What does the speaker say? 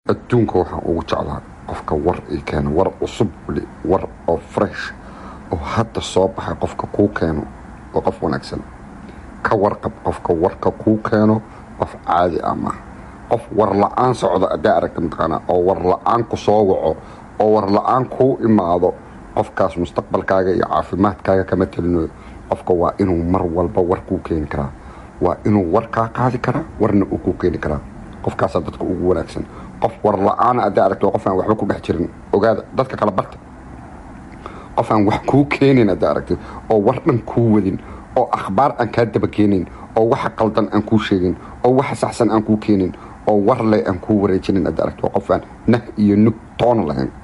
adduunka waxaan ugu jeclaa qofka war ii keeno war cusub weli war oo fresh oo hadda soo baxay qofka kuu keeno oo qof wanaagsan ka warqab qofka warka kuu keeno qof caadi ah maaha qof war la-aan socda adaa aragta mataqaanaa oo war la-aan ku soo waco oo war la-aan kuu imaado qofkaas mustaqbalkaaga iyo caafimaadkaaga kama telinayo qofka waa inuu mar walba war kuu keeni karaa waa inuu war kaa qaadi karaa warna uu kuu keeni karaa qofkaasaa dadka ugu wanaagsan qof war la-aana adaa aragto qof aan waxba ku dhex jirin ogaada dadka kala barta qof aan wax kuu keenin adaa aragtay oo war dhan kuu wadin oo akhbaar aan kaa daba keenin oo waxa qaldan aan kuu sheegin oo waxa saxsan aan kuu keenin oo war leh aan kuu wareejinin adaa aragto qof aan nah iyo nug toona lahayn